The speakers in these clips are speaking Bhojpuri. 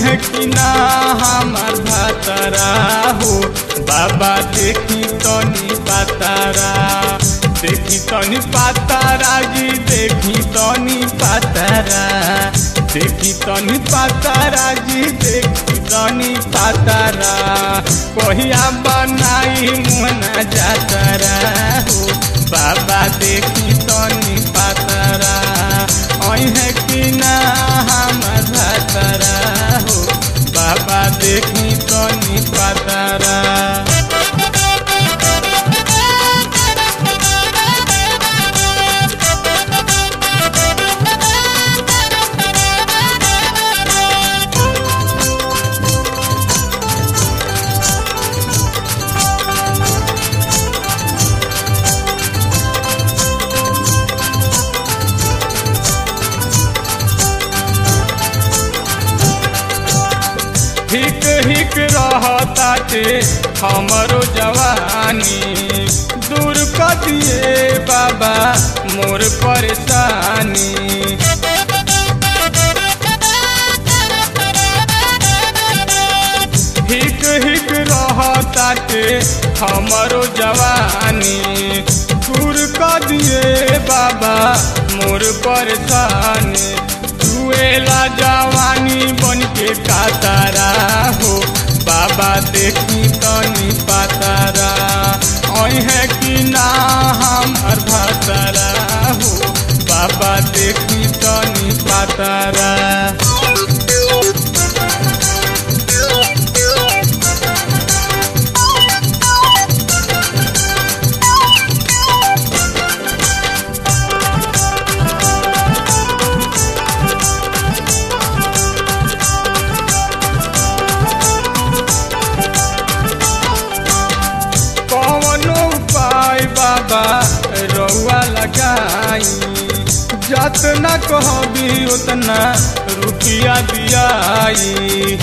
है कि ना हमार भातारा हो बाबा देखी तनी पातारा देखी तनी पातारा जी देखी तनी पातारा देखी तनी पातारा जी देखी तनी पातारा कहिया बनाई मुहना जातारा हो बाबा देखी तनी पातारा ओई है कि ना हमार भातारा हो बाबा देखी तनी पातारा हिक हिक रहताटे हमरो जवानी दूर कर दिए बाबा मोर परेशानी हिक हिक रहताटे हमरो जवानी दूर कर दिए बाबा मोर परेशानी जुएला जवानी बन के कातारा हो बाबा देखी तनी पातारा ओई है कि ना हमार भातारा हो बाबा देखी तनी पातारा कौनो उपाय बाबा रउआ लगाई जतना कहबी उतना रुपया दियाई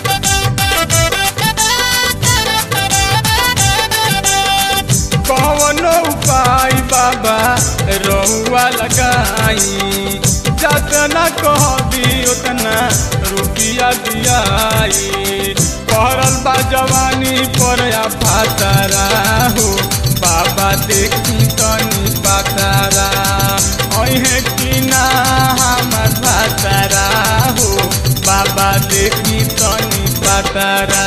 कौनो उपाय बाबा रउआ लगाई जतना कहबी उतना रुपया दियाई पहरल बा जवानी पर या फातारा हो बाबा देखी तनी पातारा ओई है कि ना हमार भातारा हो बाबा देखी तनी पातारा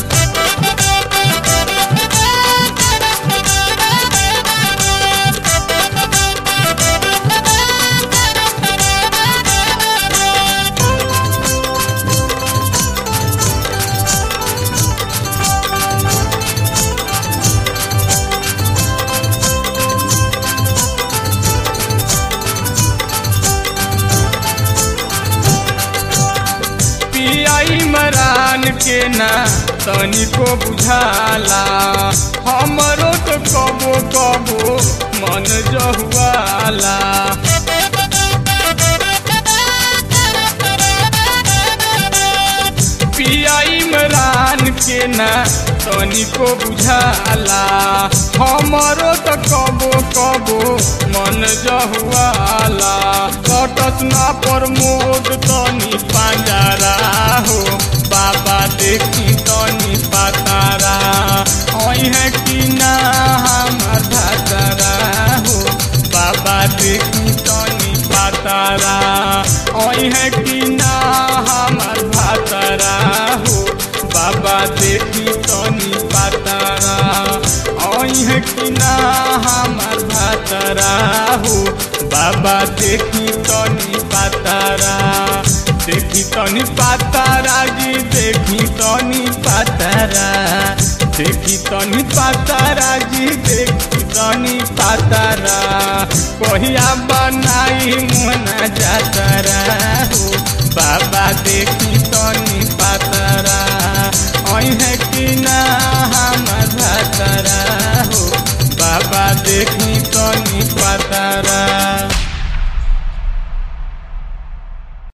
पियाई मरान के ना तनिको बुझाला हमरो तो कबो कबो मन जहुआला पियाई मरान के ना तनिको बुझाला हमरो तो कबो कबो मन जहुआला कटत ना प्रमोद तनी पांजारा हो बाबा देखी तनी पातारा ओई है कि ना हमार भातारा हो बाबा देखी तनी पातारा ओई है कि ना हमार भातारा हो बाबा देखी तनी पातारा ओई है कि ना हमार भातारा हो बाबा देखी तनी पातारा देखी तनी पातारा जी देखी तनी पातारा देखी तनी पातारा जी देखी तनी पातारा कहिया बनाई मुना जातारा हो बाबा देखी तनी